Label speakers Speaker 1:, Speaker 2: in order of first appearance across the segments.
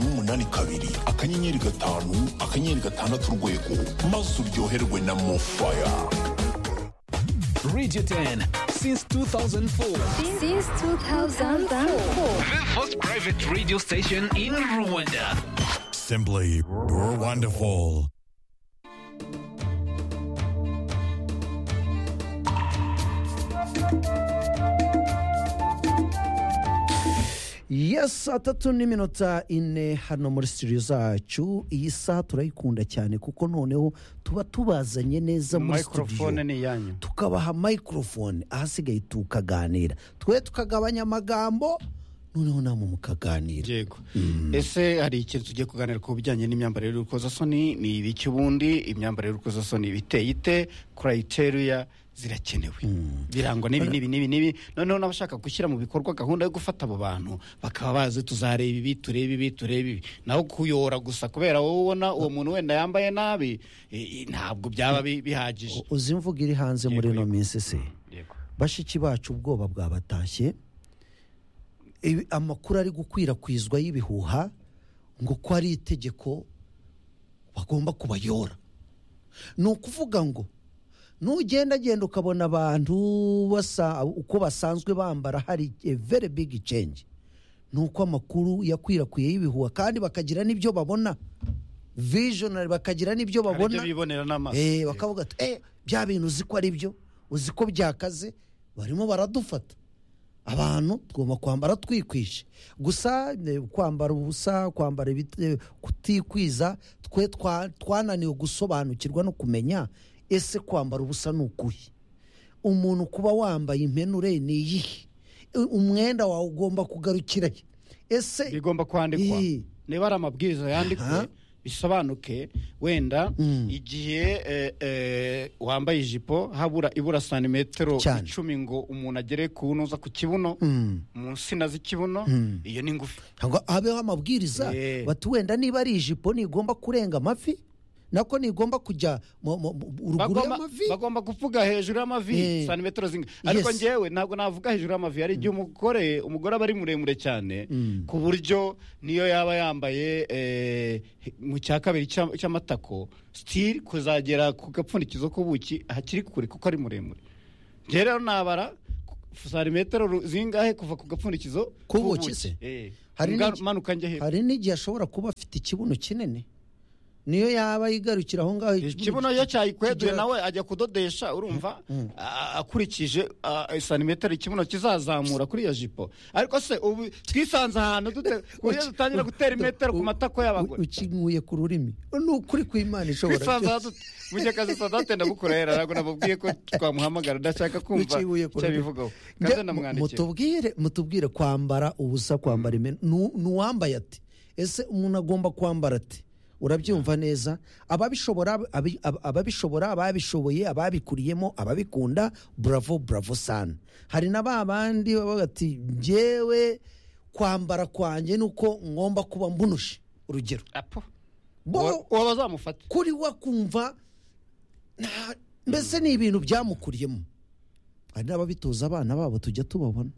Speaker 1: umunani kabiri akanyenyeri gatanu akanyenyeri gatandatu urwego maze uryoherwe na mofaya
Speaker 2: Radio 10 since 2004.
Speaker 3: Since 2004.
Speaker 2: The first private radio station in Rwanda.
Speaker 4: Simply wonderful.
Speaker 5: ya saa tatu n'iminota ine hano muri studio zacu iyi saha turayikunda cyane kuko noneho tuba tubazanye neza muri studio
Speaker 6: microphone ni iyanyu
Speaker 5: tukabaha microphone ahasigaye tukaganira twe tukagabanya amagambo noneho namwe mukaganira
Speaker 6: yego ese hari ikintu tugiye kuganira ku bijyanye n'imyambarire y'urukozasoni ni ibiki ubundi imyambarire y'urukozasoni biteye ite kurayiteruya zirakenewe birangwa n'ibi n'ibi n'ibi n'ibi noneho n'abashaka gushyira mu bikorwa gahunda yo gufata abo bantu bakaba bazi tuzareba ibi turebe ibi turebe ibi naho kuyora gusa kubera wowe ubona uwo muntu wenda yambaye nabi eh, eh, ntabwo byaba bi- bihagije
Speaker 5: U- uzi imvugo iri hanze muri
Speaker 6: Yego,
Speaker 5: ino
Speaker 6: yego.
Speaker 5: minsi se
Speaker 6: Yego.
Speaker 5: bashiki bacu ubwoba bwabatashye Ibi- amakuru ari gukwirakwizwa y'ibihuha ngo ko ari itegeko bagomba kubayora ni ukuvuga ngo nugendagenda ukabona abantu basa uko basanzwe bambara hari a very big change ni uko amakuru yakwirakwiye y'ibihuha kandi bakagira n'ibyo babona visionary bakagira n'ibyo
Speaker 6: Hari ibyo
Speaker 5: babona
Speaker 6: bibonera n'amaso
Speaker 5: Eh, bakavuga ati eh bya bintu uzi ko ari byo uzi ko byakaze barimo baradufata abantu tugomba kwambara twikwishe gusa eh, kwambara ubusa kwambara ibiti- eh, kutikwiza twe twa- twananiwe gusobanukirwa no kumenya ese kwambara ubusa ni ukuhe umuntu kuba wambaye impenure ni iyihe Eh, umwenda wawe ugomba kugarukira he? ese
Speaker 6: bigomba kwandikwa
Speaker 5: Ii.
Speaker 6: niba ari amabwiriza
Speaker 5: Aha.
Speaker 6: yandikwe bisobanuke wenda
Speaker 5: Mm.
Speaker 6: igihe eh, eh, wambaye ijipo habura ibura santimetero
Speaker 5: Cyane.
Speaker 6: icumi ngo umuntu agere ku ntuza ku kibuno
Speaker 5: Mm.
Speaker 6: mu nsina z'ikibuno iyo ni ngufi
Speaker 5: ngo habeho amabwiriza
Speaker 6: Eh.
Speaker 5: bati wenda niba ari ijipo ntigomba kurenga amavi nako ntigomba kujya mu- mu- mu- ruguru
Speaker 6: Bagomba-
Speaker 5: y'amavi
Speaker 6: bagomba kuvuga hejuru y'amavi
Speaker 5: Eh.
Speaker 6: santimetero zinga ariko
Speaker 5: Yes.
Speaker 6: ngewe ntabwo navuga hejuru y'amavi hari igihe umugore umugore aba ari muremure cyane ku buryo niyo yaba yambaye eh, mu cya kabiri cy'a- cy'amatako sitiri kuzagera ku gapfundikizo k'ubuki hakiri kure kuko ari muremure ngewe rero nabara ku- santimetero ru- zingahe kuva ku gapfundikizo
Speaker 5: K'ubuki se?
Speaker 6: Eh.
Speaker 5: Hari
Speaker 6: Ngaru-
Speaker 5: n'igi-
Speaker 6: manuka njya hepfo
Speaker 5: hari n'igihe ashobora kuba afite ikibuno kinini niyo yaba yigarukira aho ngaho
Speaker 6: ikibuno iyo cyayikweduye
Speaker 5: kigira-
Speaker 6: nawe ajya kudodesha urumva a- akurikije a- santimetero ikibuno kizazamura kuri iyo jipo ariko se ubu twisanze ahantu dute uburyo dutangira gutera imetero ku matako
Speaker 5: U-
Speaker 6: y'abagore
Speaker 5: ukinkuye ku rurimi ni ukuri kw'imana ishobora
Speaker 6: twisanze ahantu
Speaker 5: byose
Speaker 6: dute munyakazi sadate ndagukorera ntabwo nababwiye ko twamuhamagara ndashaka kumva
Speaker 5: Ukinkuye ku
Speaker 6: icyo
Speaker 5: rurimi.
Speaker 6: abivugaho
Speaker 5: Nge-
Speaker 6: kandi
Speaker 5: mu-
Speaker 6: namwandikiye
Speaker 5: mutubwire mutubwire kwambara ubusa kwambara imena ni ni uwambaye ati ese umuntu agomba kwambara ati urabyumva neza ababishobora abi- ab- ababishobora ababishoboye ababikuriyemo ababikunda buravo buravo sana hari na ba bandi baba bati njyewe kwambara kwanjye ni uko ngomba kuba mbunushe urugero
Speaker 6: apo
Speaker 5: Bo-
Speaker 6: uwo bazamufata
Speaker 5: kuri we akumva nta- mbese ni ibintu byamukuriyemo hari n'ababitoza abana babo tujya tubabona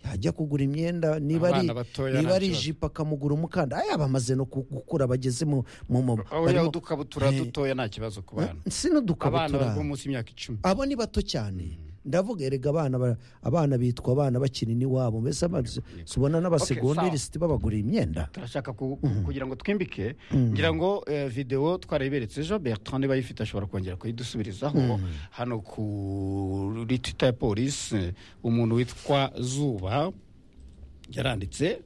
Speaker 5: yajya kugura imyenda niba ari
Speaker 6: Abana batoya
Speaker 5: niba
Speaker 6: nta
Speaker 5: ari
Speaker 6: kibazo.
Speaker 5: ijipo akamugura umukanda aya bamaze no ku- gukura bageze mu mu mu
Speaker 6: uriya
Speaker 5: barimo-
Speaker 6: udukabutura
Speaker 5: Eh,
Speaker 6: dutoya nta kibazo ku bana
Speaker 5: si n'udukabutura
Speaker 6: abana bari ku munsi y'imyaka icumi
Speaker 5: abo ni bato cyane ndavuga erega abana ba- abana bitwa abana bakina n'iwabo mbese amazu ubona n'abasegonderisiti babagurira imyenda
Speaker 6: turashaka ku- kugira ngo twimbike ngira ngo eh, video twarayiberetse ejo bertrand niba ayifite ashobora kongera kuyidusubirizaho hano kuri twitter ya polisi umuntu witwa zuba yaranditse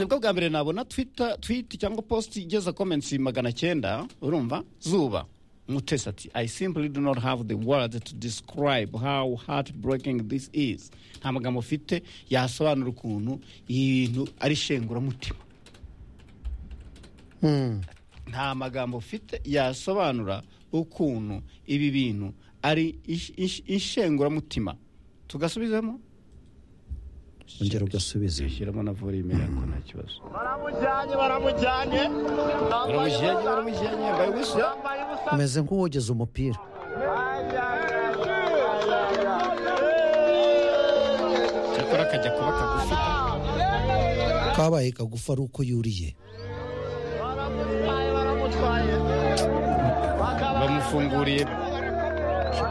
Speaker 6: nibwo bwa mbere nabona twitter tweet cyangwa post igeza comments magana cyenda urumva zuba mutesi ati i simply do not have the words to describe how heartbreaking this is nta magambo mfite yasobanura ukuntu iyi bintu ari shenguramutima nta magambo mfite yasobanura ukuntu ibi bintu ari ish- ish- ishenguramutima tugasubizemo
Speaker 5: ongera ugasubiza
Speaker 6: zishyiramo na volume yako nta kibazo
Speaker 7: baramujyanye baramujyanye
Speaker 6: baramujyanye baramujyanye yambaye ubusa
Speaker 5: umeze nk'uwogeza umupira
Speaker 6: cyakora akajya kuba kagufi
Speaker 5: kabaye kagufa ari uko yuriye
Speaker 7: bamutwaye baramutwaye bakaba
Speaker 6: bamufunguriye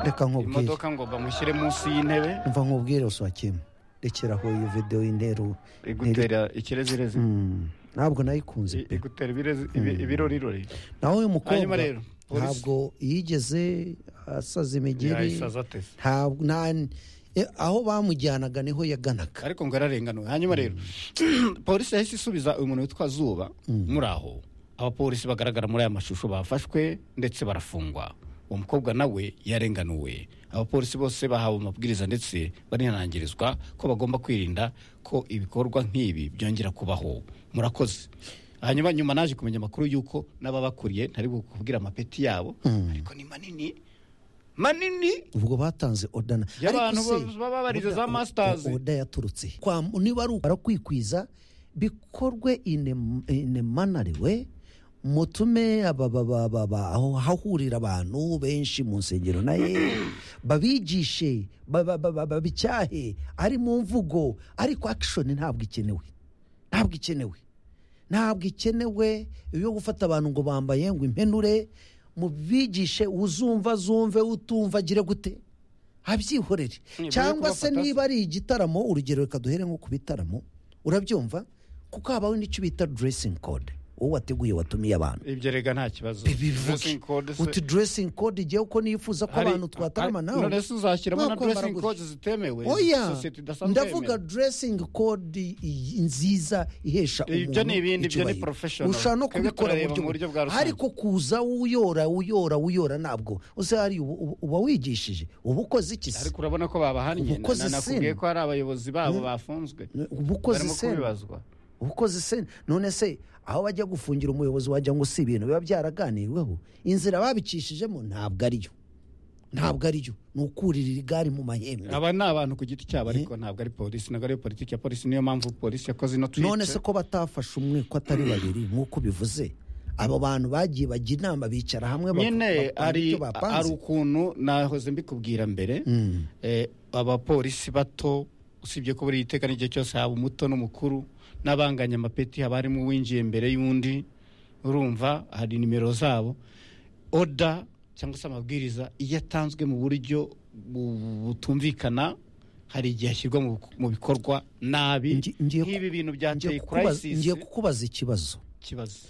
Speaker 5: reka nkubwire
Speaker 6: imodoka ngo bamushyire munsi y'intebe
Speaker 5: mva nkubwire uswakima rekera aho iyo videwo y'interu
Speaker 6: igutera ikirezirezi
Speaker 5: ntabwo nayikunze
Speaker 6: I-
Speaker 5: pe
Speaker 6: igutera ibirezi- ibi- ibirorirori
Speaker 5: naho uyu mukobwa
Speaker 6: Hanyuma rero, polisi-
Speaker 5: ntabwo yigeze asaza imigeri
Speaker 6: yayisaza ateze
Speaker 5: ntabwo nta- e, aho bamujyanaga niho yaganaga
Speaker 6: ariko ngo ararenganuwe hanyuma rero polisi yahise isubiza uyu muntu witwa zuba muri aho abapolisi bagaragara muri aya mashusho bafashwe ndetse barafungwa uwo mukobwa nawe yarenganuwe abapolisi bose bahawe amabwiriza ndetse barinangirizwa ko bagomba kwirinda ko ibikorwa nk'ibi byongera kubaho murakoze hanyuma nyuma naje kumenya amakuru y'uko n'ababakuriye ntari kubwira amapeti yabo ariko ni manini manini
Speaker 5: ubwo batanze odana
Speaker 6: Y'abantu baba barize za masters.
Speaker 5: oda yaturutse Kwa- niba ari barakwikiza bikorwe inemanariwe mutume aba- ba- ba- ba- ba- aho hahurira abantu benshi mu nsengero naye babigishe ba- ba- ba- ba- babicyahe ari mu mvugo ariko akishoni ntabwo ikenewe ntabwo ikenewe ntabwo ikenewe iyo gufata abantu ngo bambaye ngo impenure mubigishe uzumva zumve utumva agire gute abyihorere
Speaker 6: Nibura
Speaker 5: cyangwa se
Speaker 6: kubafata-
Speaker 5: niba ari igitaramo urugero reka duhere nko ku bitaramo urabyumva kuko habaho n'icyo bita dressing code wowe wateguye watumiye abantu
Speaker 6: ibyo rega nta kibazo
Speaker 5: bivuge
Speaker 6: Dressing code se-
Speaker 5: uti dressing code igiye uko nifuza ko
Speaker 6: hari-
Speaker 5: abantu twatarama
Speaker 6: hari-
Speaker 5: nawe
Speaker 6: none se uzashyiramo na
Speaker 5: wakwambara
Speaker 6: dressing
Speaker 5: gutya.
Speaker 6: code zitemewe
Speaker 5: oya
Speaker 6: sosiyete idasanzwe
Speaker 5: ndavuga
Speaker 6: yemera.
Speaker 5: dressing code iyi nziza ihesha
Speaker 6: Ibyo
Speaker 5: umuntu
Speaker 6: ni ibindi, ibyo ni
Speaker 5: icyubahiro.
Speaker 6: professional.
Speaker 5: ushobora no
Speaker 6: Twebwe
Speaker 5: kubikora
Speaker 6: turareba
Speaker 5: mu
Speaker 6: mu buryo
Speaker 5: buryo
Speaker 6: bwa rusange.
Speaker 5: ariko kuza uyora uyora uyora ntabwo uze hari ubu- ubu- uba wigishije uba ukoze iki se
Speaker 6: ariko urabona ko babahannye
Speaker 5: Umukozi
Speaker 6: Na- nakubwiye
Speaker 5: sin.
Speaker 6: ko hari abayobozi babo bafunzwe
Speaker 5: uba ukoze
Speaker 6: barimo
Speaker 5: sena
Speaker 6: kubibazwa
Speaker 5: ubukozi se none se aho bajya gufungira umuyobozi wagira ngo si ibintu biba byaraganirweho inzira babicishijemo ntabwo ariyo ntabwo ariyo ni ukuririra igare mu mahembe
Speaker 6: aba ni abantu ku giti cyabo ariko ntabwo ari polisi ntabwo ari politiki ya polisi niyo mpamvu polisi yakoze ino tweet
Speaker 5: none se ko batafashe umwe ko atari babiri nk'uko bivuze abo bantu bagiye bajya inama bicara hamwe bak-
Speaker 6: nyine
Speaker 5: bakora
Speaker 6: ari
Speaker 5: ibyo bapanze.
Speaker 6: ari ukuntu nahoze mbikubwira mbere eh, abapolisi bato usibye ko buri iteka n'igihe cyose haba umuto n'umukuru n'abanganya amapeti haba harimo uwinjiye mbere y'undi urumva hari nimero zabo oda cyangwa se amabwiriza iyo atanzwe mu buryo bu- butumvikana hari igihe ashyirwa mu mu bikorwa nabi
Speaker 5: Ngi- ngiye ku-
Speaker 6: nk'ibi bintu
Speaker 5: Ngiye
Speaker 6: byateye
Speaker 5: kukubaza-
Speaker 6: crisis
Speaker 5: ngiye kukubaza ikibazo
Speaker 6: kibazo